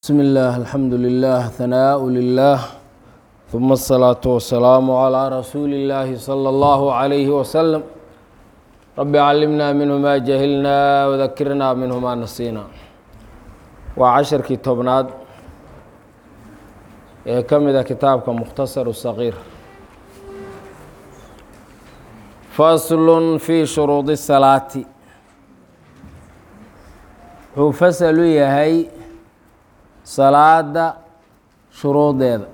بسم الله الحمد لله ثناء لله ثم الصلاة والسلام على رسول الله صلى الله عليه وسلم رب علمنا منه ما جهلنا وذكرنا منه ما نسينا وعشرkii tobnaad ee ka mida kitaabka مkhتصر الصغير fasl في shuruuط الصلاaة wuxuu fasl u yahay salaada shuruudeeda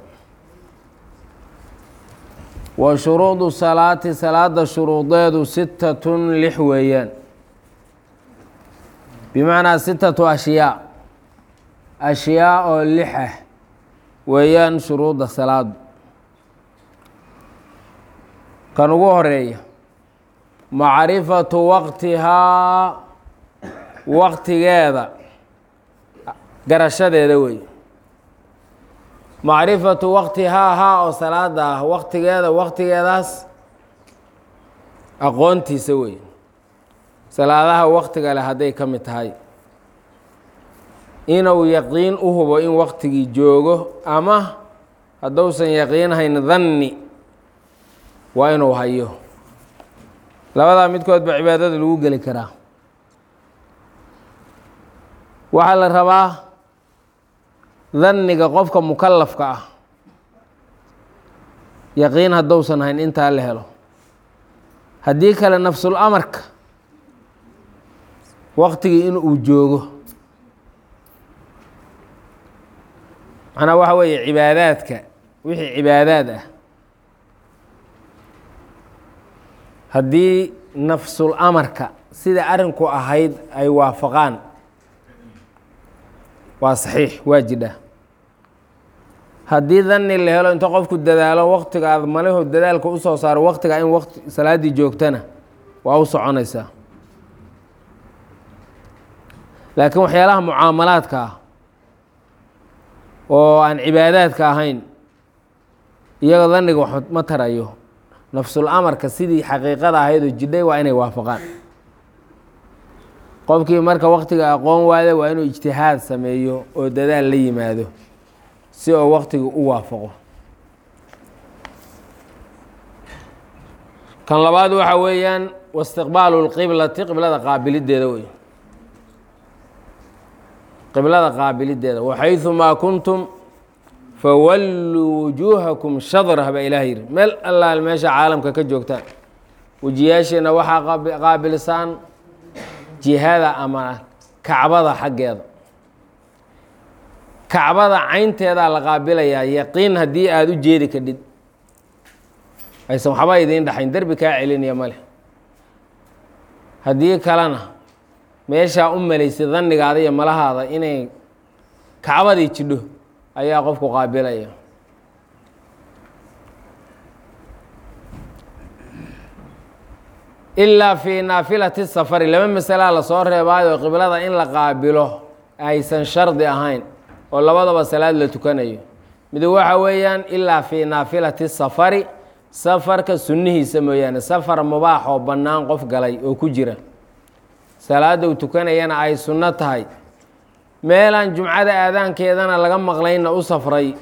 wa shuruudu salaati salaada shuruudeedu sitatun lix weeyaan bimacnaa sitatu ashyaa ashyaa oo lix ah weeyaan shuruudda salaadu kan ugu horeeya macrifatu waqtihaa waqtigeeda garashadeeda wey macrifatu waqtihaa haa oo salaada ah waqtigeeda waqtigeedaas aqoontiisa wey salaadaha waqtiga leh hadday ka mid tahay inuu yaqiin u hubo in waqtigii joogo ama hadduusan yaqiinhayn danni waa inuu hayo labadaa midkood ba cibaadada lagu geli karaa waxaa la rabaa danniga qofka mukalafka ah yaqiin hadduusan hayn intaa la helo haddii kale nafsul amarka waqtigii in uu joogo macnaa waxa weeye cibaadaadka wixii cibaadaad ah haddii nafsul amarka sida arrinku ahayd ay waafaqaan waa saxiix waa jidha haddii danni la helo inta qofku dadaalo waqtiga aad malihu dadaalka usoo saaro waqtiga in waqti salaaddii joogtana waa u soconaysaa laakiin waxyaalaha mucaamalaadka ah oo aan cibaadaadka ahayn iyaga danniga wax ma tarayo nafsul amarka sidii xaqiiqada ahayd oo jidhay waa inay waafaqaan qofkii marka waqtiga aqoon waada waa inuu ijtihaad sameeyo oo dadaal la yimaado si oo waqtiga u waafaqo kan labaad waxa weeyaan waistiqbaalu lqiblati qiblada qaabilideeda wey qiblada qaabilideeda waxayumaa kuntum fawalluu wujuuhakum shadrah baa ilaah yidhi meel allaal meesha caalamka ka joogtaan wejiyaasheena waxaa qaabilsaan jihada ama kacbada xaggeeda kacbada caynteedaa la qaabilayaa yaqiin haddii aada u jeedi kadhid aysan waxba idiin dhaxayn derbi kaa celinaya ma leh haddii kalena meeshaa u malaysay dannigaada iyo malahaada inay kacbadii jidho ayaa qofku qaabilaya ilaa fii naafilati safari laba masalaa lasoo reebaayo qiblada in la qaabilo aysan shardi ahayn oo labadaba salaad la tukanayo mid waxa weeyaan ilaa fii naafilati safari safarka sunnihiisa mooyaane safar mubaax oo bannaan qof galay oo ku jira salaada uu tukanayana ay sunno tahay meelaan jumcada aadaankeedana laga maqlaynna u safray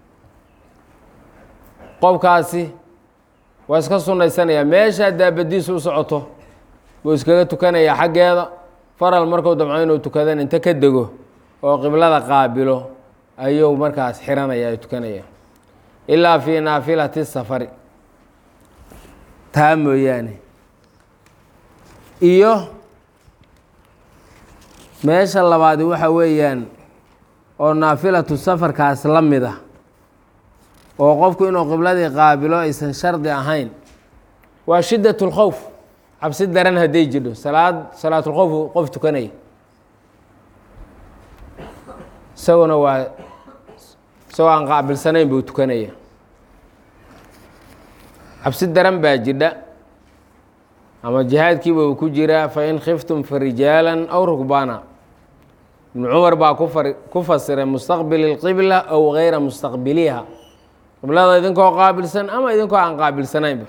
qofkaasi waa iska sunnaysanayaa meeshaa daabadiisu u socoto buu iskaga tukanayaa xaggeeda faral markuu damco inuu tukadan inta ka dego oo qiblada qaabilo ayuu markaas xiranaya tukanaya ilaa fii naafilati safari taa mooyaane iyo meesha labaadi waxa weeyaan oo naafilatu safarkaas la mid ah oo qofku inuu qibladii qaabilo aysan shardi ahayn waa shiddat اlkhowf cabsi daran hadday jidho salaad salaatulkhowf qof tukanaya isaguna waa isagoo aan qaabilsanayn buu tukanaya cabsi daran baa jidha ama jihaadkiiba uu ku jiraa fain khiftum farijaaلا aw rukbaana ibnu cumar baa ku fasiray mustaqbili اlqibla aw gayra mustaqbiliha qiblada idinkoo qaabilsan ama idinkoo aan qaabilsanaynba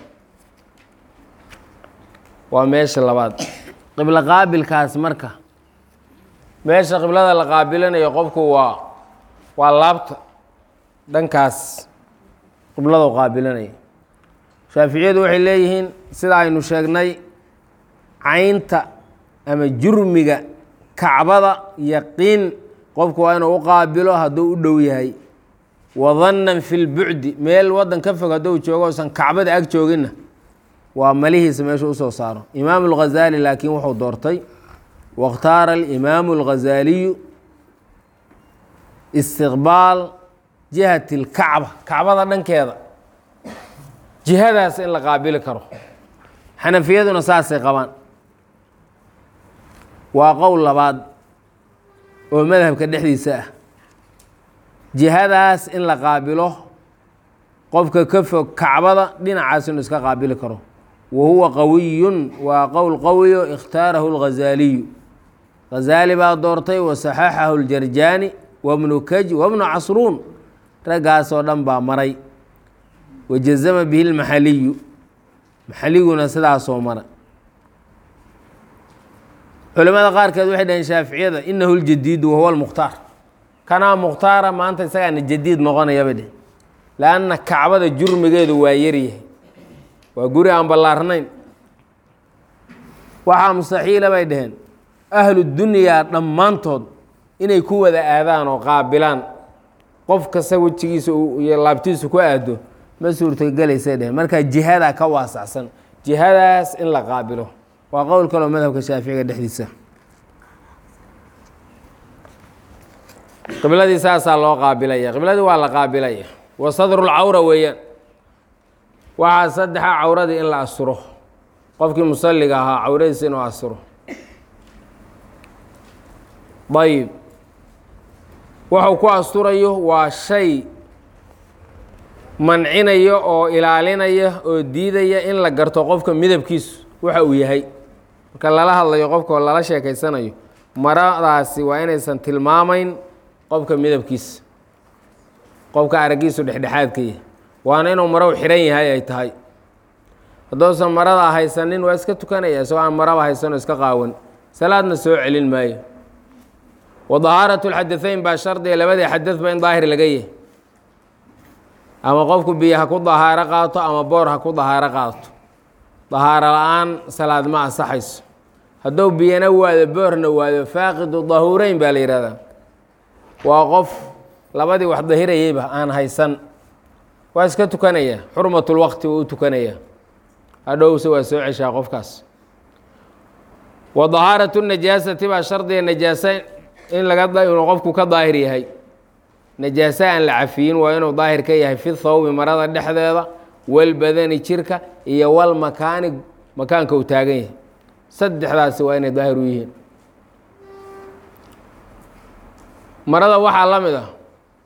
waa meesha labaad qiblo qaabilkaas marka meesha qiblada la qaabilanayo qofku waa waa laabta dhankaas qiblada qaabilanaya shaaficiyadu waxay leeyihiin sida aynu sheegnay caynta ama jurmiga kacbada yaqiin qofku waa inuu u qaabilo hadduu u dhow yahay wadannan fi lbucdi meel waddan ka fog hadduu joogo usan kacbada ag jooginna waa malihiisa meeshu usoo saaro imaamu اlghazaali laakiin wuxuu doortay waاkhtaara alimaamu اlghazaaliyu istiqbaal jihati اlkacba kacbada dhankeeda jihadaas in la qaabili karo xanafiyaduna saasay qabaan waa qowl labaad oo madhabka dhexdiisa ah jihadaas in la qaabilo qofka ka fog kacbada dhinacaas inuu iska qaabili karo wa huwa qawiyun waa qowl qawiyo ikhtaarahu اlghazaaliyu ghazaali baa doortay wasaxaxahu اljarjaani wabnu kaj wabnu casruun raggaasoo dhan baa maray wajazama bihi اlmaxaliyu maxaliguna sidaasoo mara culimada qaarkeed waxay dhaheen shaaficiyada inahu ljadiidu wahuwa lmukhtaar kanaa mukhtaara maanta isagaana jadiid noqonaya bay dheheen lanna kacbada jurmigeedu waa yaryahay waa guri aan ballaarnayn waxaa mustaxiila bay dhaheen ahlu dunyaa dhammaantood inay ku wada aadaan oo qaabilaan qof kasta wejigiisa iyo laabtiisu ku aado ma suurtogelaysay dheheen markaa jihadaa ka waasacsan jihadaas in la qaabilo waa qowl kaloo madhabka shaaficiga dhexdiisa qibladii saasaa loo qaabilaya qibladii waa la qaabilaya wa sadrulcawra weeyaan waxaa saddexa cawradii in la asturo qofkii musalliga ahaa cawradiisa inuu asturo ayib wuxuu ku asturayo waa shay mancinaya oo ilaalinaya oo diidaya in la garto qofka midabkiisu waxa uu yahay marka lala hadlayo qofka oo lala sheekaysanayo maradaasi waa inaysan tilmaamayn qofka midabkiisa qofka araggiisu dhexdhexaadka yahay waana inuu marow xidhan yahay ay tahay hadduusan marada haysanin waa iska tukanaya isagoo aan maraba haysanoo iska qaawan salaadna soo celin maayo wa dahaaratu lxadaثeyn baa shardiga labadii xadadba in daahir laga yahay ama qofku biyo ha ku dahaaro qaato ama boor ha ku dahaaro qaato dahaaro la-aan salaad ma ansaxayso hadduu biyana waado boorna waado faaqidu dahuureyn baa la yihahdaa waa qof labadii wax dahirayeyba aan haysan waa iska tukanaya xurmatulwaqti wuu u tukanaya hadhowse waa soo ceshaa qofkaas wa dahaaratu najaasati baa shardiga najaasa in laga inuu qofku ka daahir yahay najaase aan la cafiyin waa inuu daahir ka yahay fi thawbi marada dhexdeeda walbadani jirka iyo walmakaani makaanka uu taagan yahay saddexdaasi waa inay daahir u yihiin marada waxaa la mid ah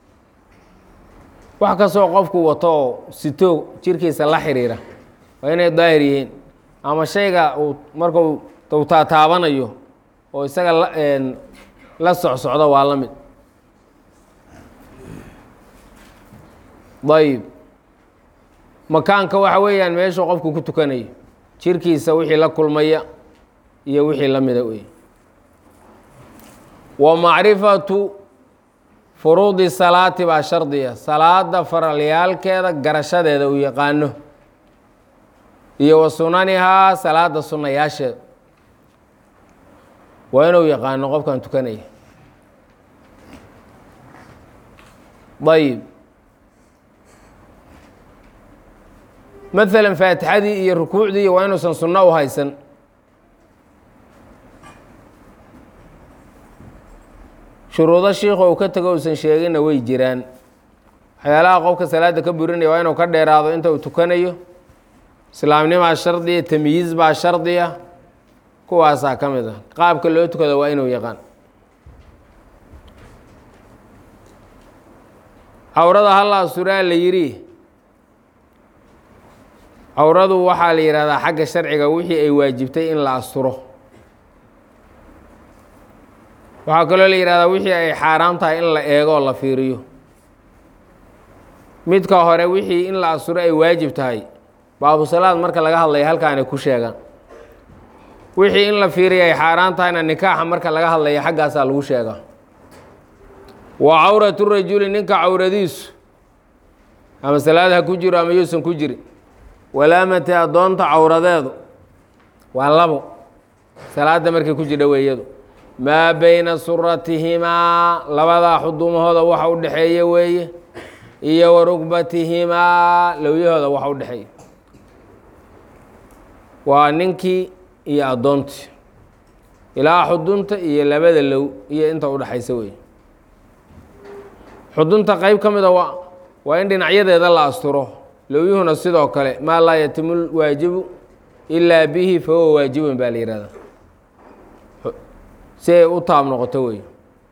wax kastoo qofku wato oo sitoo jirkiisa la xiriira waa inay daahir yihiin ama shayga uu markuu uu taataabanayo oo isaga la socsocdo waa la mid ayib makaanka waxa weeyaan meeshuu qofku ku tukanayo jirkiisa wixii la kulmaya iyo wixii la mida wey wa macrifatu furuudi salaati baa shardiya salaada faralyaalkeeda garashadeeda uu yaqaano iyo wa sunanihaa salaada sunayaasheeda waa inuu yaqaano qofkan tukanaya ayib maalan faatixadii iyo rukuucdii waa inuusan sunno u haysan shuruudo shiikhu uu ka tego uusan sheeginna way jiraan waxyaalaha qofka salaada ka burinaya waa inuu ka dheeraado inta uu tukanayo islaamnimaa shardiya tamyiiz baa shardiya kuwaasaa ka mid ah qaabka loo tukado waa inuu yaqaan cawrada halla asuraa la yidhi cawradu waxaa la yidhahdaa xagga sharciga wixii ay waajibtay in la asturo waxaa kaloo la yidhahdaa wixii ay xaaraam tahay in la eego oo la fiiriyo midka hore wixii in la asturo ay waajib tahay baabusalaad marka laga hadlaya halkaanay ku sheegaan wixii in la fiiriyo ay xaaraan tahayna nikaaxa marka laga hadlaya xaggaasaa lagu sheegaa wa cawratu rajuli ninka cawradiisu ama salaad ha ku jiro ama yuusan ku jirin walaamati addoonta cawradeedu waa labo salaadda markay ku jidha weeyadu maa bayna suratihimaa labadaa xuduumahooda waxa u dhexeeya weeye iyo wa rugbatihimaa lowyahooda waxa u dhexeeya waa ninkii iyo addoontii ilaa xudunta iyo labada low iyo inta u dhexaysa weeye xudunta qeyb ka mida waa waa in dhinacyadeeda la asturo lowyuhuna sidoo kale maa laa yatimu lwaajibu ilaa bihi fa huwa waajibun baa la yihahdaa si ay u taab noqoto wey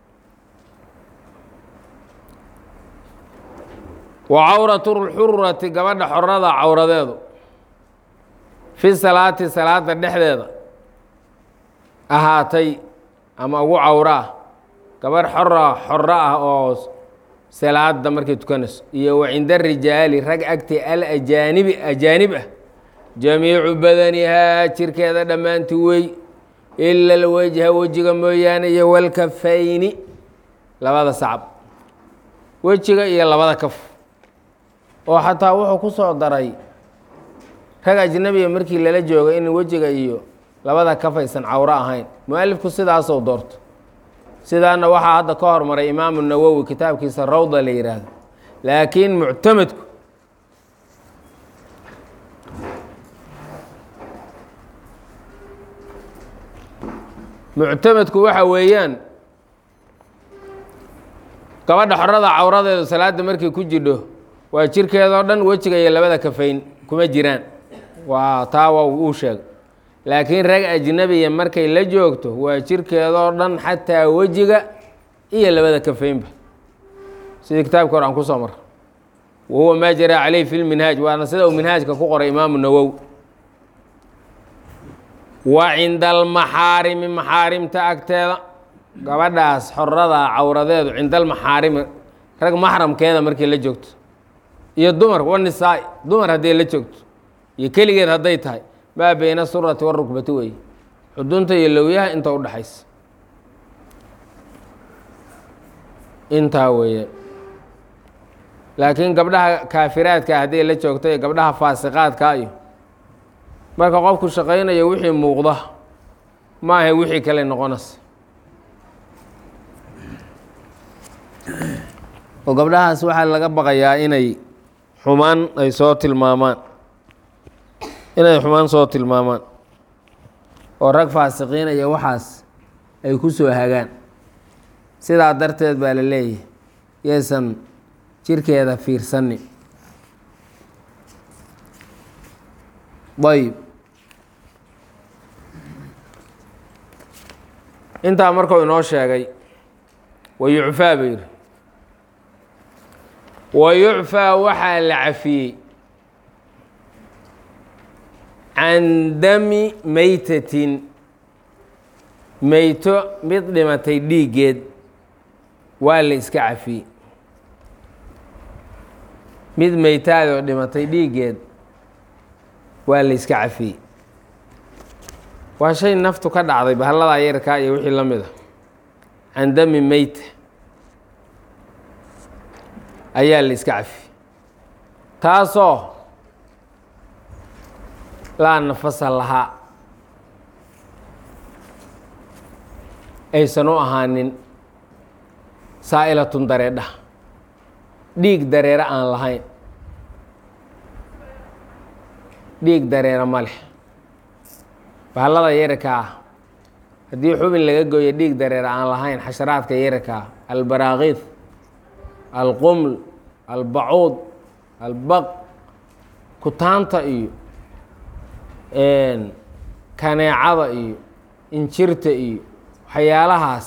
wa cawratu lxurati gabadha xorada cawradeedu fi salaati salaada dhexdeeda ahaatay ama ugu cawro ah gabadh xora xoro ah oo salaada markay tukanayso iyo wa cinda rijaali rag agti alajaanibi ajaanib ah jamiicu badanihaa jirkeeda dhammaanti wey ila alwajha wejiga mooyaane iyo walkafayni labada sacab wejiga iyo labada kaf oo xataa wuxuu ku soo daray rag ajnabiga markii lala joogo in wejiga iyo labada kaf aysan cawro ahayn mu-alifku sidaasou doorto sidaana waxaa hadda ka hormaray imaamu nawowi kitaabkiisa rawda la yidhaahdo laakiin muctamadku muctamadku waxa weeyaan gabadha xorada cawradeedu salaada markay ku jidho waa jirkeedoo dhan wejiga iyo labada kafayn kuma jiraan waa taa waa uu sheegay laakiin rag ajnabiya markay la joogto waa jirkeedoo dhan xataa wejiga iyo labada kafaynba sidii kitaabka hore aan kusoo mar wa huwa maa jaraa caleyh fi lminhaaj waana sida uu minhaajka ku qoray imaamu nawow wa cinda almaxaarimi maxaarimta agteeda gabadhaas xorada cawradeedu cinda almaxaarimi rag maxramkeeda markay la joogto iyo dumar wanisaa dumar hadday la joogto iyo keligeed hadday tahay maa beyna surati warukbati weeye xudunta iyo lowyaha inta udhexaysa intaa weeye laakiin gabdhaha kaafiraadka hadday la joogto iyo gabdhaha faasiqaadka iyo marka qofku shaqaynayo wixii muuqda maaha wixii kale noqonaysa oo gabdhahaas waxaa laga baqayaa inay xumaan ay soo tilmaamaan inay xumaan soo tilmaamaan oo rag faasiqiin iyo waxaas ay ku soo hagaan sidaa darteed baa la leeyahay yaysan jirkeeda fiirsanin ayb intaa markuu inoo sheegay wa yucfaa buu yidhi wa yucfaa waxaa la cafiyey can dami meytatin meyto mid dhimatay dhiiggeed waa la iska cafiyey mid meytaadoo dhimatay dhiiggeed waa la iska cafiyey waa shay naftu ka dhacday bahalladaa yarkaa iyo wixii la mid a can dami meyta ayaa la iska cafiyey taasoo laa nafasa lahaa aysan u ahaanin saa'ilatun dareedha dhiig dareere aan lahayn dhiig dareere ma leh bahallada yararka ah haddii xubin laga gooyo dhiig dareere aan lahayn xasharaadka yararka ah albaraakiid alquml albacuud albaq kutaanta iyo kaneecada iyo injirta iyo waxyaalahaas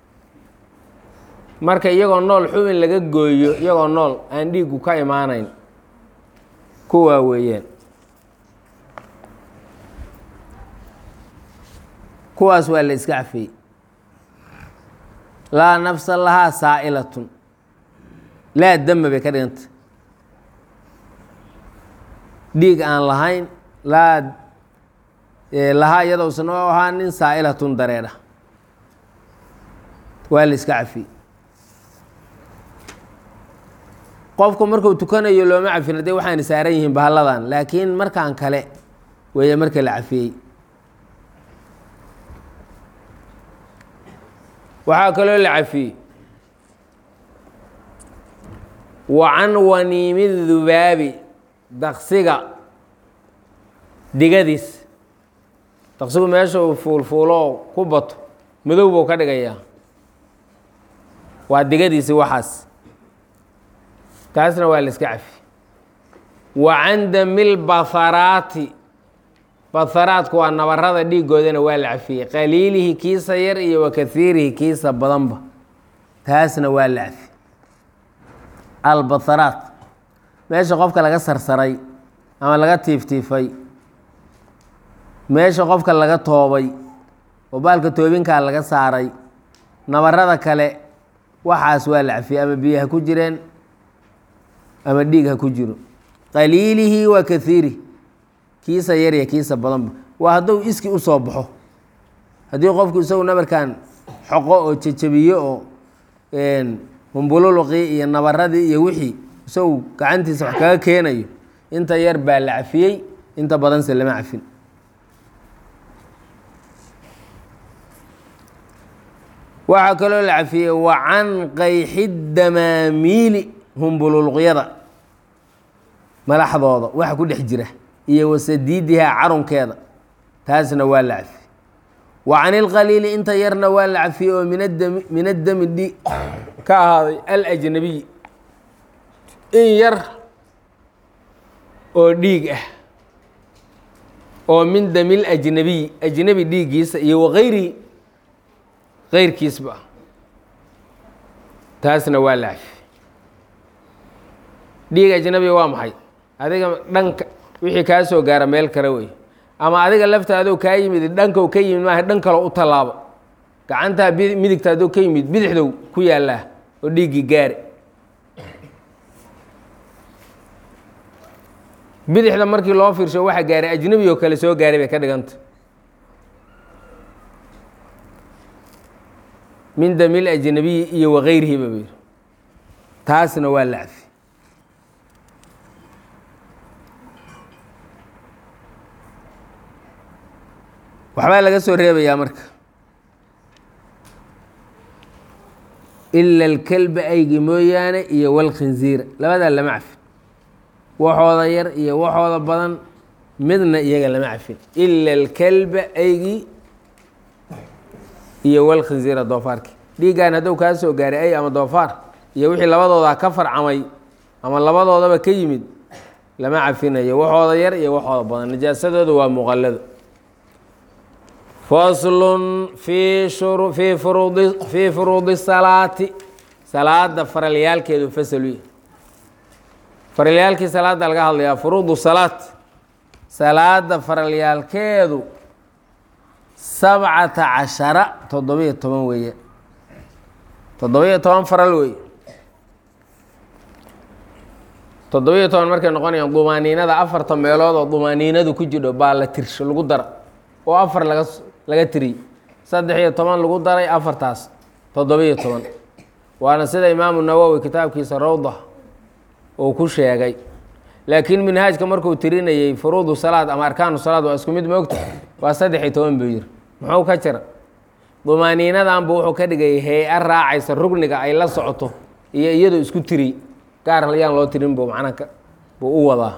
marka iyagoo nool xubin laga gooyo iyagoo nool aan dhiiggu ka imaanayn kuwaa weeyaan kuwaas waa la iska cafiyey laa nafsa lahaa saa'ilatun laa dama bay ka dhiganta dhiig aan lahayn laa lahaa iyadoo usan u ahaanin saa'ilatun dareedha waa la iska cafiyey qofku marku tukanayo looma cafin haddee waxaana saaran yihiin bahalladan laakiin markaan kale weeye marka la cafiyey waxaa kaloo la cafiyey wa can waniimi dubaabi daqsiga digadiis daqsigu meesha uu fuulfuulo oo ku bato madow buu ka dhigayaa waa digadiisi waxaas taasna waa la iska cafi wa can damil baharaati baharaadku waa nabarada dhiigoodana waa la cafiyey qaliilihi kiisa yar iyo wa kaiirihi kiisa badanba taasna waa la cafi albaharaat meesha qofka laga sarsaray ama laga tiiftiifay meesha qofka laga toobay oo baalka toobinkaa laga saaray nabarada kale waxaas waa la cafiyey ama biyo ha ku jireen ama dhiig ha ku jiro qaliilihi wa kaiirihi kiisa yarya kiisa badanba waa hadduu iski u soo baxo haddii qofku isagu nabarkan xoqo oo jejabiyo oo humbululuqii iyo nabaradii iyo wixii isagu gacantiisa wax kaga keenayo inta yar baa la cafiyey inta badanse lama cafin waxaa kaloo la cafiyey wa can qayxi damaamiili humbululuqyada malaxdooda waxa ku dhex jira iyo wasadiidihaa carunkeeda taasna waa la cafiyey wa can ilqaliili inta yarna waa la cafiyey oo min adami min addami dhi ka ahaaday alajnabiy in yar oo dhiig ah oo min damil ajnabiy ajnabi dhiiggiisa iyo wagayrihi keyrkiisba taasna waa la cafiyey dhiig ajnabiga waa maxay adiga dhanka wixii kaa soo gaara meel kale wey ama adiga laftaadoo kaa yimid dhankow ka yimid maaha dhan kaloo u tallaabo gacantaa midigtaadoo ka yimid bidixdow ku yaallaa oo dhiiggii gaari bidixda markii loo fiirsho waxa gaaray ajnabi oo kale soo gaaray bay ka dhiganta min damil ajnabiyi iyo wakayrihiba buu yidhi taasna waa la cafi waxbaa laga soo reebayaa marka ila alkelba aygi mooyaane iyo walkhinziira labadaa lama cafin waxooda yar iyo waxooda badan midna iyaga lama cafin ila alkelba aygi iyo walkhinziira doofaarki dhiiggan hadduu kaa soo gaaray ay ama doofaar iyo wixii labadooda ka farcamay ama labadoodaba ka yimid lama cafinayo waxooda yar iyo waxooda badan najaasadooda waa muqallado faslun fii shuru fii furuudi fii furuudi salaati salaada faralyaalkeedu fasaluy faralyaalkii salaada laga hadlayaa furuudu salaat salaada faralyaalkeedu sabcata cashara toddobiyo toban weeye toddobiyo toban faral weeye toddobiyo toban markay noqonayaan dumaaniinada afarta meelood oo dumaaniinadu ku jidho baa la tirsho lagu dara oo afar laga laga tiriyey saddex iyo toban lagu daray afartaas toddobiyo toban waana sida imaamu nawowi kitaabkiisa rawda uu ku sheegay laakiin minhaajka markuu tirinayey furuudu salaad ama arkaanu salaad waa isku mid moogta waa saddex iyo toban buu yiri muxuu ka jira dumaaniinadan buu wuxuu ka dhigay hay-a raacaysa rugniga ay la socoto iyo iyadoo isku tiri gaar yaan loo tirin buu macnaha buu u wadaa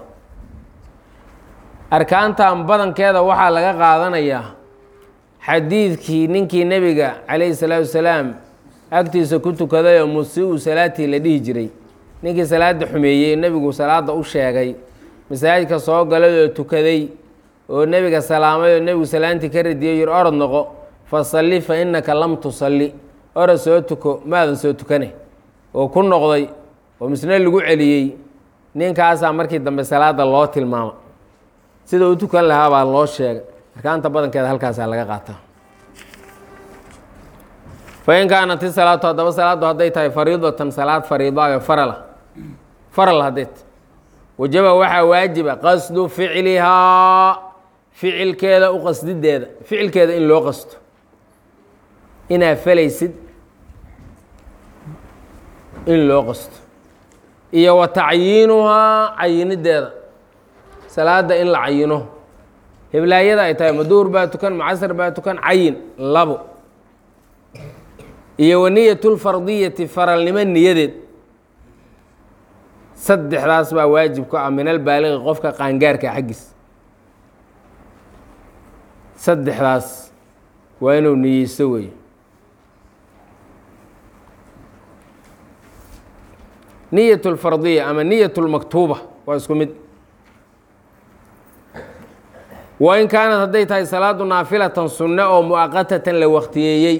arkaantan badankeeda waxaa laga qaadanayaa xadiidkii ninkii nebiga calayhi salaatu wasalaam agtiisa ku tukaday oo musiu salaatii la dhihi jiray ninkii salaada xumeeyey nebigu salaada u sheegay masaajidka soo galay oo tukaday oo nebiga salaamay oo nebigu salaantii ka radiyay yir orod noqo fasalli fa innaka lam tusalli orod soo tuko maadan soo tukane oo ku noqday oo misne lagu celiyey ninkaasaa markii dambe salaada loo tilmaama sida u tukan lahaa baa loo sheegay arkaanta badankeeda halkaasaa laga qaataa fain kaanat isalaatu haddaba salaaddu hadday tahay fariidatan salaad fariidaayo farala faral haddeed wajaba waxaa waajiba qasdu ficlihaa ficilkeeda u qasdideeda ficilkeeda in loo qasto inaa falaysid in loo qasto iyo wa tacyiinuhaa cayinideeda salaada in la cayino heblaayada ay tahay maduur baa tukan macasar baa tukan cayin labo iyo wa niyatulfardiyati faralnimo niyadeed saddexdaas baa waajib ku ah min albaaliqi qofka qaangaarka xaggiis saddexdaas waa inuu niyeysto weeye niyat lfardiya ama niyat lmaktuuba waa isku mid wa in kaanad hadday tahay salaadu naafilatan sunne oo muaqatatan la waktiyeeyey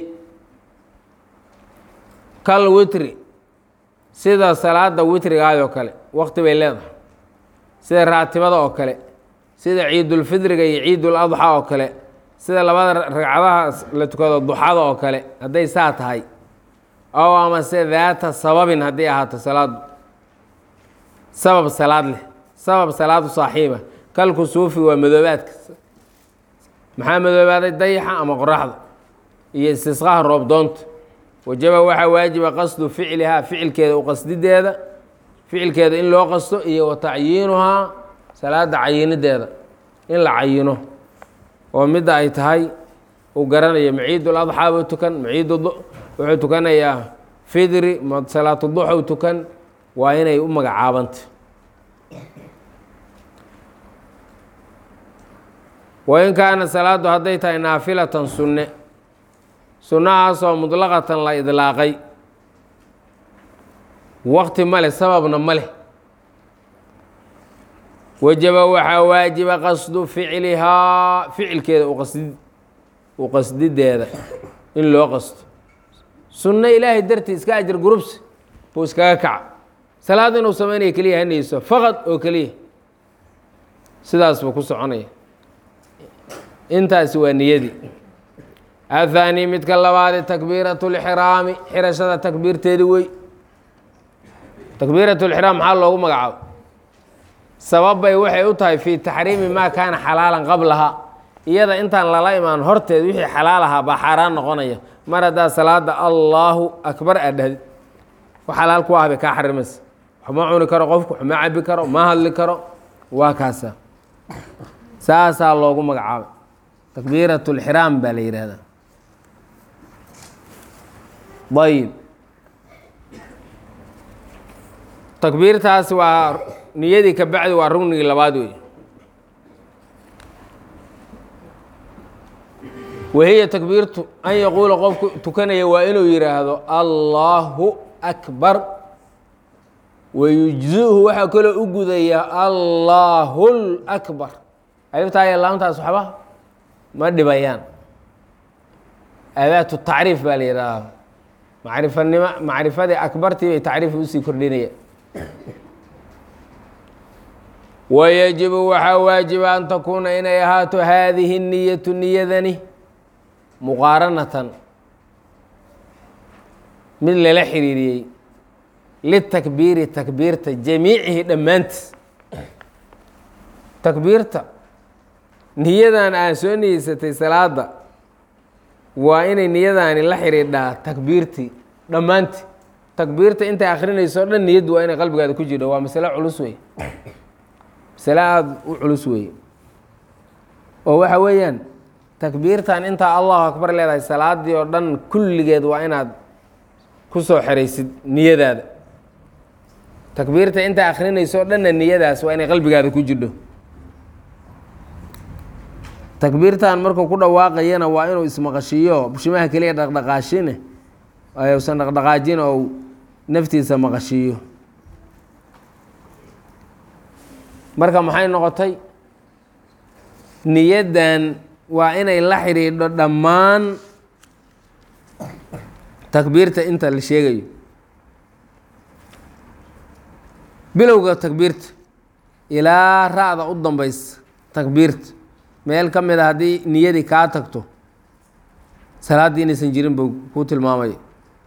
kal witri sida salaada witrigaayoo kale wakti bay leedahay sida raatibada oo kale sida ciidulfidriga iyo ciidul adxa oo kale sida labada ragcadaha la tukado duxada oo kale hadday saa tahay ow amase daata sababin haddii ahaato salaadu sabab salaad leh sabab salaadu saaxiiba kalku suufi waa madoobaadka maxaa madoobaaday dayaxa ama qoraxda iyo istisqaha roobdoonta wajaba waxaa waajiba qasdu ficlihaa ficilkeeda u qasdideeda ficilkeeda in loo qasto iyo wa tacyiinuhaa salaada cayinideeda in la cayino oo midda ay tahay uu garanayo maciidul adxaa buu tukan maciid wuxuu tukanayaa fidri salaatu duxow tukan waa inay u magacaabanta wain kaana salaadu hadday tahay naafilatan sunne sunnahaasoo mutlaqatan la idlaaqay wakti ma leh sababna ma leh wajaba waxaa waajiba qasdu ficlihaa ficilkeeda uqasdi u qasdideeda in loo qasto sunno ilaahay dartii iska ajar gurubsi buu iskaga kaca salaad inuu sameynaya keliya hanayso faqad oo keliya sidaas buu ku soconaya intaasi waa niyadii athaani midka labaade takbiiratu lxiraami xirashada takbiirteedi wey takbiirat lxiraam maxaa loogu magacaabo sababbay waxay u tahay fii taxriimi maa kaana xalaalan qablaha iyada intaan lala imaan horteed wixii xalaal ahaa baa xaaraan noqonaya mar haddaa salaada allaahu akbar aad dhahdid wax xalaal ku ah bay kaa xarimaysa waxma cuni karo qofku waxma cabi karo ma hadli karo waa kaasa saasaa loogu magacaabay takbiirat lxiraam baa la yidhaahdaa ayib takbiirtaasi waa niyadii ka bacdi waa rugnigii labaad wey wahiya takbiirtu an yaquula qofku tukanaya waa inuu yidhaahdo allaahu akbar wayujzihu waxaa kaloo u gudaya allaahu lakbar aliftaa iyo laamtaas waxba ma dhibayaan adaatu tacriif baa la yidhahdaa macrifanimo macrifadii akbartii bay tacriifi usii kordhinaya wayajibu waxaa waajiba an takuuna inay ahaato haadihi niyatu niyadani muqaaranatan mid lala xiriiriyey litakbiiri takbiirta jamiicihi dhammaantiis takbiirta niyadan aan soo niyeysatay salaada waa inay niyadaani la xidhiidhaa takbiirtii dhammaantii takbiirta intay akrinayso o dhan niyaddu waa inay qalbigaada ku jirho waa masale culus wey masale aada u culus weeye oo waxa weeyaan takbiirtan intaa allahu akbar leedahay salaadii oo dhan kulligeed waa inaad ku soo xeraysid niyadaada takbiirta intaa akrinayso o dhanna niyadaas waa inay qalbigaada ku jirho takbiirtan markuu ku dhawaaqayana waa inuu ismaqashiiyo bushimaha keliya dhaqdhaqaashine usan dhaqdhaqaajin ou naftiisa maqashiiyo marka maxay noqotay niyaddan waa inay la xidhiidho dhammaan takbiirta inta la sheegayo bilowga takbiirta ilaa ra-da u dambaysa takbiirta meel ka mid a haddii niyadii kaa tagto salaaddii inaysan jirin buu kuu tilmaamaya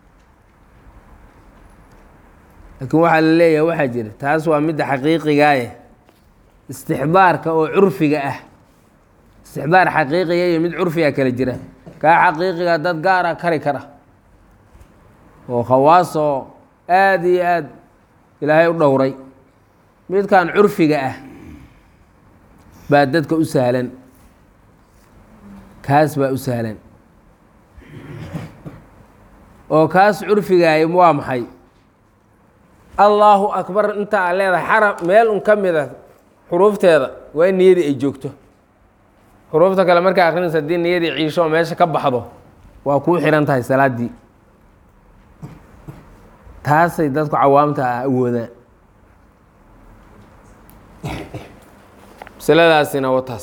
laakiin waxaa la leeyahay waxaa jira taas waa midda xaqiiqigaaye istixdaarka oo curfiga ah istixdaar xaqiiqiga iyo mid curfiga kala jira kaa xaqiiqiga dad gaara kari kara oo khawaas oo aada iyo aad ilaahay u dhowray midkan curfiga ah baa dadka u sahlan kaas baa u sahlan oo kaas curfigaay waa maxay allaahu akbar inta aa leedahay xaraf meel un ka mid a xuruufteeda waa in niyadii ay joogto xuruufta kale markaa akrinaysa haddii niyadii ciisho oo meesha ka baxdo waa kuu xihan tahay salaaddii taasay dadku cawaamta ah awoodaan masaladaasina wa taas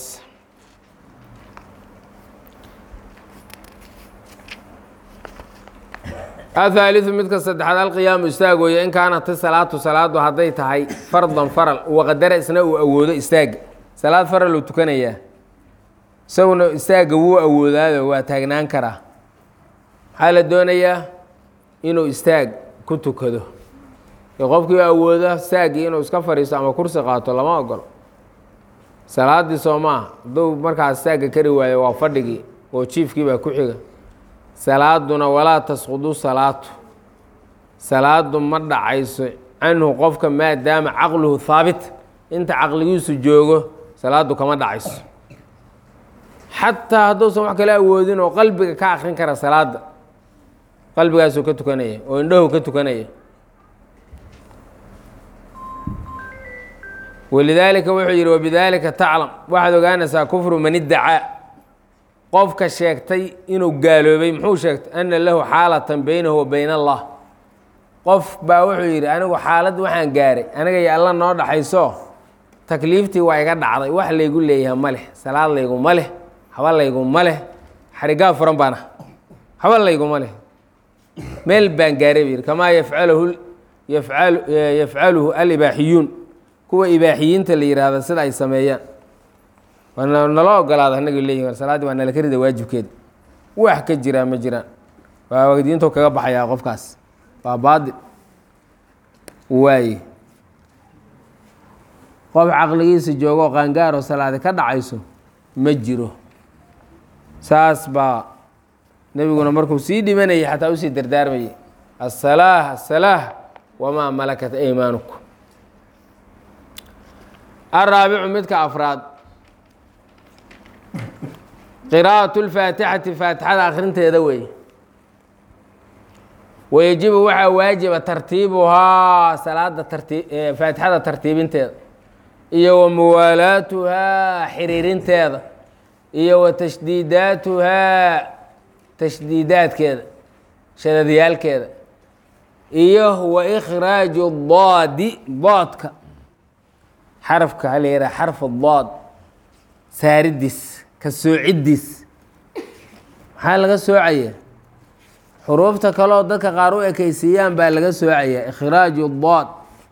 athaaliثu midka saddexaad alqiyaamu istaagooya in kaanat salaatu salaadu hadday tahay fardan faral waqadara isna uu awoodo istaaga salaad faral uu tukanayaa isaguna istaagga wuu awoodaayo waa taagnaan karaa maxaa la doonayaa inuu istaag ku tukado ee qofkii awooda istaaggii inuu iska fadhiisto ama kursi qaato lama ogolo salaaddii soo maaha hadduu markaas istaagga kari waayo waa fadhigii oo jiifkii baa ku xiga salaaduna walaa tasqudu salaatu salaadu ma dhacayso canhu qofka maadaama caqluhu haabit inta caqligiisu joogo salaadu kama dhacayso xataa hadduusan wax kala awoodin oo qalbiga ka akrin kara salaada qalbigaasuu ka tukanaya oo indhahu ka tukanaya walidaalika wuxuu yidhi wabidaalika taclam waxaad ogaanaysaa kufru man iddacaa qofka sheegtay inuu gaaloobay muxuu sheegtay ana lahu xaalatan beynahu wa beyn allah qof baa wuxuu yidhi anigu xaalad waxaan gaaray aniga iyo alla noo dhaxayso takliiftii waa iga dhacday wax laygu leeyahay ma leh salaad layguma leh haba layguma leh xarigaa furan baana haba layguma leh meel baan gaaray buu yidhi kamaa yafcaluhu yafcalu yafcaluhu alibaaxiyuun kuwa ibaaxiyiinta la yidhaahda sida ay sameeyaan waa nala ogolaada annaga leeyihin salaaddii waa nala karida waajibkeeda wax ka jiraa ma jiraan waa diintu kaga baxayaa qofkaas waa baadil waaye qof caqligiisa joogoo qaangaaroo salaadi ka dhacayso ma jiro saas baa nebiguna markuu sii dhimanayay xataa usii dardaarmayay asalaah asalaah wamaa malakat aymaanukum araabicu midka afraad qiraa'atu lfaatixati faatixada akhrinteeda weeye wayajibu waxaa waajiba tartiibuhaa salaada tartii faatixada tartiibinteeda iyo wa muwaalaatuhaa xiriirinteeda iyo wa tashdiidaatuhaa tashdiidaadkeeda shadadyaalkeeda iyo wa ikhraaju daadi doodka xarafka ha la yidhaha xarfu dood saaridiis ka soocidiis maxaa laga soocaya xuruufta kaleoo dadka qaar u ekaysiiyaan baa laga soocaya ikhraaju dood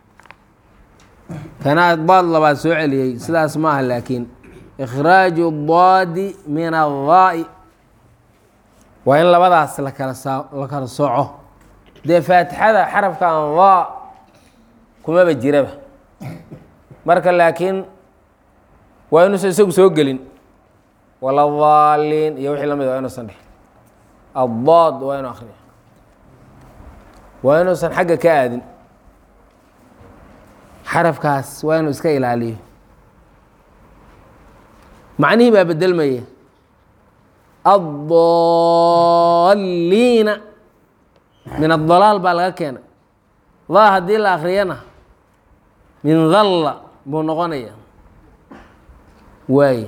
kanaa dood labaad soo celiyey sidaas maaha laakiin ikhraaju doodi min adaa'i waa in labadaas lakala saa la kala sooco dee faatixada xarafkan daa kumaba jiraba marka laakiin waa inuusan isagu soo gelin waladaaliin iyo wixii lamid waa inuusan dheh addood waa inu akriya waa inuusan xagga ka aadin xarafkaas waa inuu iska ilaaliyo macnihii baa bedelmaya addaliina min adalaal baa laga keenay daa haddii la akriyana min dalla buu noqonaya waay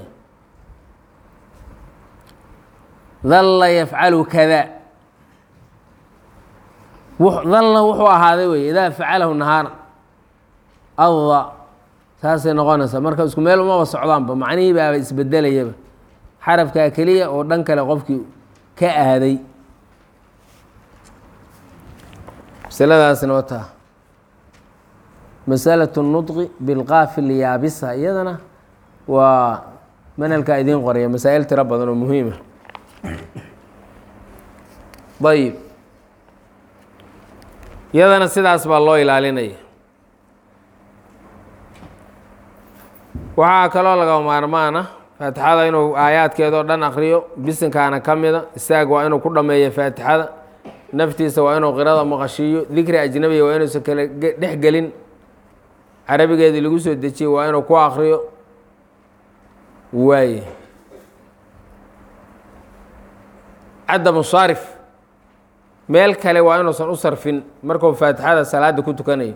dalla yafcalu kada dalla wuxuu ahaaday wey idaa facalahu nahaara adda saasay noqonaysaa marka isku meel umaba socdaanba macnihii baaba isbedelayaba xarafkaa keliya oo dhan kale qofkii ka aaday masaladaasna wataa masalaة الnudqi bilqaafi lyaabisa iyadana waa manhalkaa idiin qoraya masaa'il tiro badan oo muhiima ayib iyadana sidaas baa loo ilaalinaya waxaa kaloo laga maarmaana faatixada inuu aayaadkeedao dhan akriyo bisinkaana ka mida istaag waa inuu ku dhameeyo faatixada naftiisa waa inuu qirada maqashiiyo dikri ajnabiya waa inuusan kala dhex gelin carabigeedii lagu soo dejiyey waa inuu ku akriyo waaye cadamu saarif meel kale waa inuusan u sarfin markuu faatixada salaada ku tukanayo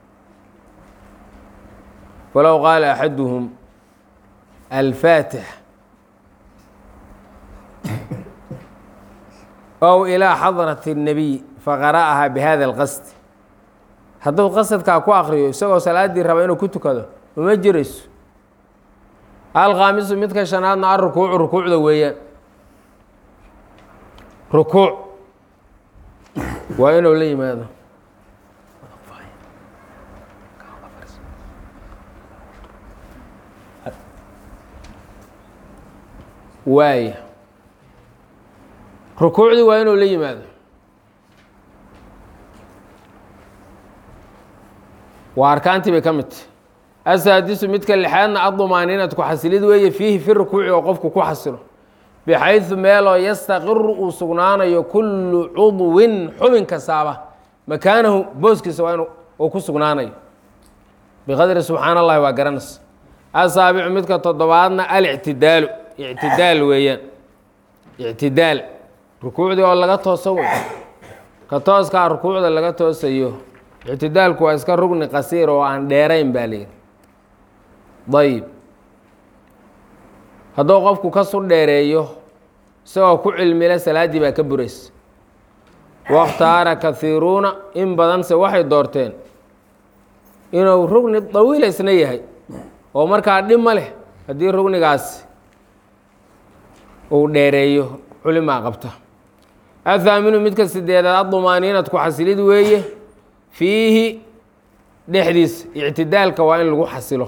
falow qaala axaduhum alfaatix ow ilaa xadrati الnabiy faqara'ahaa bihada اlqasd hadduu qasadkaa ku akriyo isagoo salaaddii raba inuu ku tukado uma jirayso alkhaamisu midka shanaadna a rukuucu rukuucda weeyaan rukuuc waa inuu la yimaado waaya rukuucdii waa inuu la yimaado waa arkaantii bay ka mid tahy asaadisu midka lixaadna adumaaniinatku xasilid weeye fiihi fi rukuuci oo qofku ku xasilo bixaydu meeloo yastaqiru uu sugnaanayo kullu cudwin xubin kastaaba makaanahu booskiisa waa in uu ku sugnaanayo biqadri subxaan allahi waa garanaysa asaabicu midka toddobaadna alictidaalu ictidaal weeyaan ictidaal rukuucdii oo laga tooso wey ka tooskaa rukuucda laga toosayo ictidaalku waa iska rugni qasiir oo aan dheerayn baa layidhi dayib hadduu qofku kasu dheereeyo isagoo ku cilmila salaaddii baa ka buraysa wakhtaara kahiiruuna in badanse waxay doorteen inuu rugni dawiila isna yahay oo markaa dhib ma leh haddii rugnigaasi uu dheereeyo culimaa qabta athaaminu midka sideedaad adumaaniinadku xasilid weeye fiihi dhexdiisa ictidaalka waa in lagu xasilo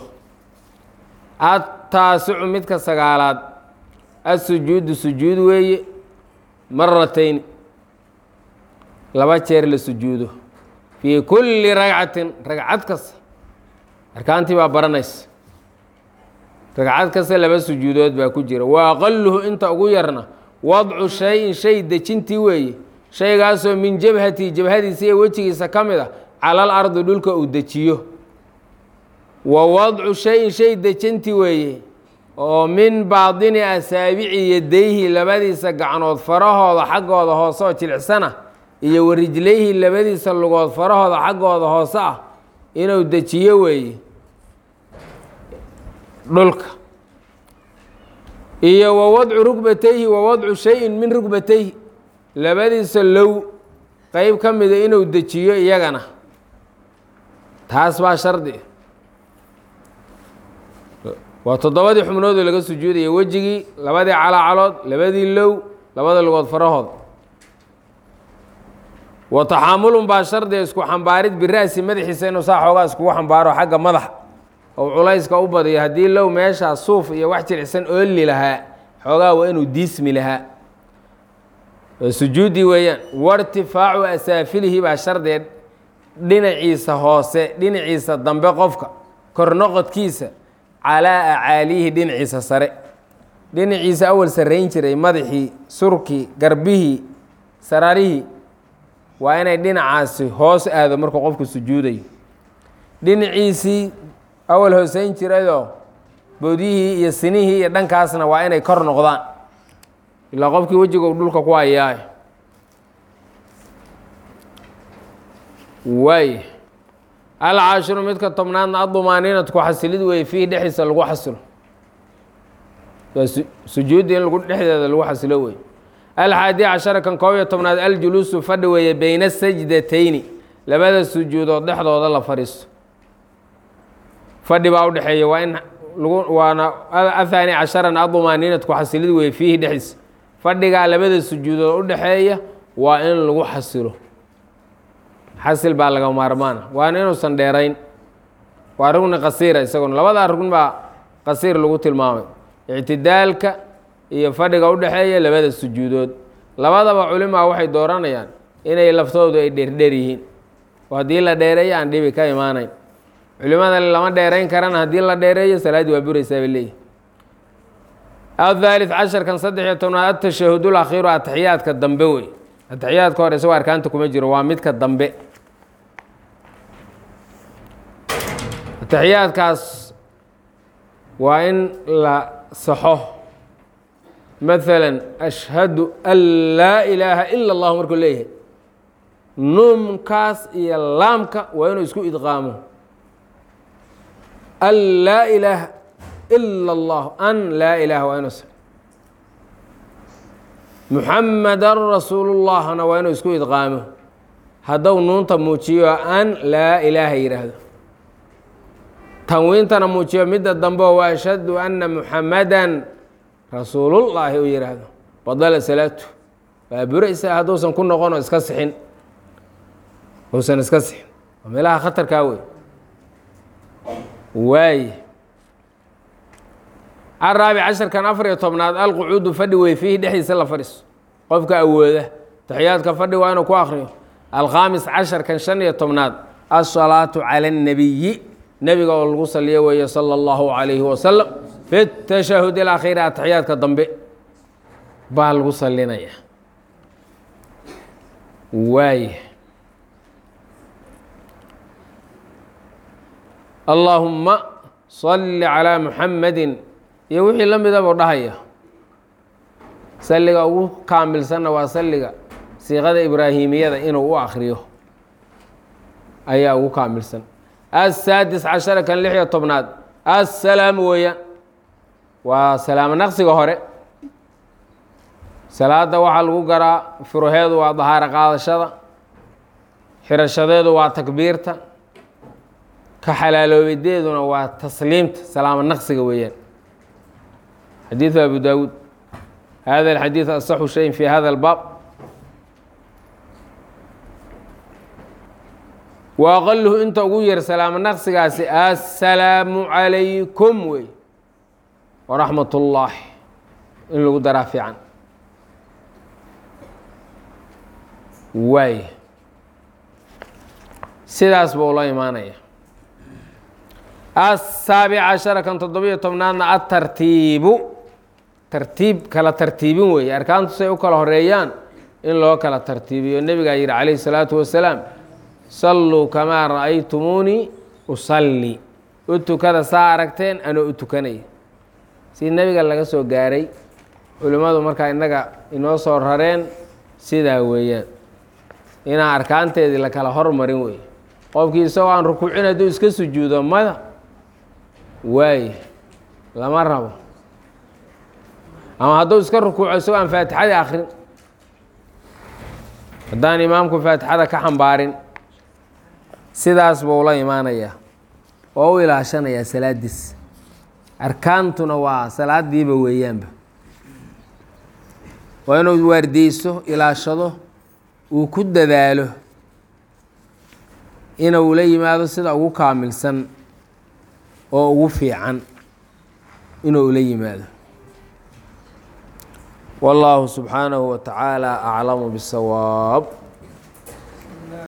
ataasicu midka sagaalaad asujuudu sujuud weeye maratayn laba jeer la sujuudo fii kulli ragcatin ragcad kasta arkaantii baa baranaysa ragcad kasta laba sujuudood baa ku jira wa aqaluhu inta ugu yarna wadcu shay-in shay dejintii weeye shaygaasoo min jabhati jabhadiisa iyo wejigiisa ka mid a cala alardi dhulka uu dejiyo wa wadcu shay-in shay dejintii weeye oo min baadini asaabici yadayhi labadiisa gacnood farahooda xaggooda hoose oo jilicsana iyo warijlayhi labadiisa lugood farahooda xaggooda hoose ah inuu dejiyo weeye dhulka iyo wa wadcu rugbatayhi wa wadcu shay-in min rugbatayhi labadiisa low qeyb ka mida inuu dejiyo iyagana taas baa shardi waa toddobadii xubnoodoo laga sujuudaya wejigii labadii calaacalood labadii low labada lugood farahood wa taxaamulun baa shardiga isku xambaarid bira'si madaxiisa inuu saa xoogaa iskugu xambaaro xagga madaxa ou culayska u badiyo haddii low meeshaa suuf iyo wax jilicsan ooli lahaa xoogaa waa inuu diismi lahaa sujuuddii weeyaan wairtifaacu asaafilihi baa shardiga dhinaciisa hoose dhinaciisa dambe qofka kornoqodkiisa calaa acaaliyihi dhinaciisa sare dhinaciisa awal sarrayn jiray madaxii surkii garbihii sararihii waa inay dhinacaasi hoos aado markuu qofku sujuudayo dhinaciisii awal hooseyn jirayoo boodyihii iyo sinihii iyo dhankaasna waa inay kor noqdaan ilaa qofkii wejiga uu dhulka ku hayaay waay alcaashiru midka tobnaadna adumaaniinadku xasilid weeye fiihi dhexdiisa lagu xasilo waa sujuudda in lagu dhexdeeda lagu xasilo wey alxaadi cashara kan koob iyo tobnaad aljuluusu fadhi weeye beyna sajdatayni labada sujuudood dhexdooda la fadhiisto fadhi baa udhexeeya waa in lagu waana ahaani casharan adumaaniinadku xasilid weeye fiihi dhexdiisa fadhigaa labada sujuudood udhexeeya waa in lagu xasilo xasil baa laga maarmaana waana inuusan dheerayn waa rugni qasiira isaguna labadaa rugn baa qasiir lagu tilmaamay ictidaalka iyo fadhiga udhexeeya labada sujuudood labadaba culimaa waxay dooranayaan inay laftoodu ay dheerdheer yihiin oo haddii la dheereeyo aan dhibi ka imaanayn culimada lama dheerayn karana haddii la dheereeyo salaaddii waa buraysaa bay leeyihi athaalith casharkan saddex iyo tobnaad atashahudul akhiiru ataxiyaadka dambe wey ataxiyaadka hore isagoo arkaanta kuma jiro waa midka dambe ataxiyaadkaas waa in la saxo maala ashhadu an laa ilaaha ila اllah markuu leeyahay nuumkaas iyo laamka waa inuu isku idqaamo an laa ilaaha ila اllah an laa ilaha waa inuu muxamadan rasuulullahna waa inuu isku idqaamo hadduu nuunta muujiyo an laa ilaaha yidhaahdo tanwiintana muujiyo midda dambe wa ashhadu anna muxamadan rasuulullaahi u yidhaahdo badala salaatu waa buraysa hadduusan ku noqon oo iska sixin uusan iska sixin waa meelaha khatarkaa wey waaye araabic casharkan afar iyo tobnaad alqucuudu fadhi wey fiihi dhexdiisa la fadhiiso qofka awooda taxiyaadka fadhi waa inuu ku akriyo alkhaamis casharkan shan iyo tobnaad asalaatu cala اnnabiyi nebiga oo lagu saliyo weeye sala اllahu calayhi wasalam fi tashahud ilakhiiri ataxiyaadka dambe baa lagu salinaya waaya allaahumma salli calaa muxamadin iyo wixii la midabuu dhahaya salliga ugu kaamilsanna waa salliga siiqada ibraahimiyada inuu u akriyo ayaa ugu kaamilsan asaadis cashara kan lix iyo tobnaad assalaamu weeyaan waa salaamo naqsiga hore salaada waxaa lagu garaa furuheedu waa dahaaro qaadashada xirashadeedu waa takbiirta ka xalaaloobideeduna waa tasliimta salaamo naqsiga weeyaan xadiiثu abu dawuud hada الxadiiث aصxu shayin fi hada اlbaab wa aqaluhu inta ugu yar salaamo naqsigaasi assalaamu calaykum wey waraxmat اllahi in lagu daraa fiican waay sidaas buu la imaanaya asaabic cashara kan toddobiyo tobnaadna atartiibu tartiib kala tartiibin weeye arkaantu say u kala horeeyaan in loo kala tartiibiyo nebigaa yihi calayhi salaatu wasalaam salluu kamaa ra'aytumuunii usalli u tukada saa aragteen anoo u tukanaya si nebiga laga soo gaaray culimmadu markaa innaga inoo soo rareen sidaa weeyaan inaan arkaanteedii la kala hormarin wey qofkii isagoo aan rukuucin hadduu iska sujuudo mada waaye lama rabo ama hadduu iska rukuuco isagoo aan faatixadii akrin haddaan imaamku faatixada ka xambaarin sidaas buu la imaanayaa oo u ilaashanayaa salaadiis arkaantuna waa salaadiiba weeyaanba waa inuu waardiyeyso ilaashado uu ku dadaalo inuu la yimaado sida ugu kaamilsan oo ugu fiican inuu la yimaado wallaahu subxaanahu wa tacaala aclamu bisawaab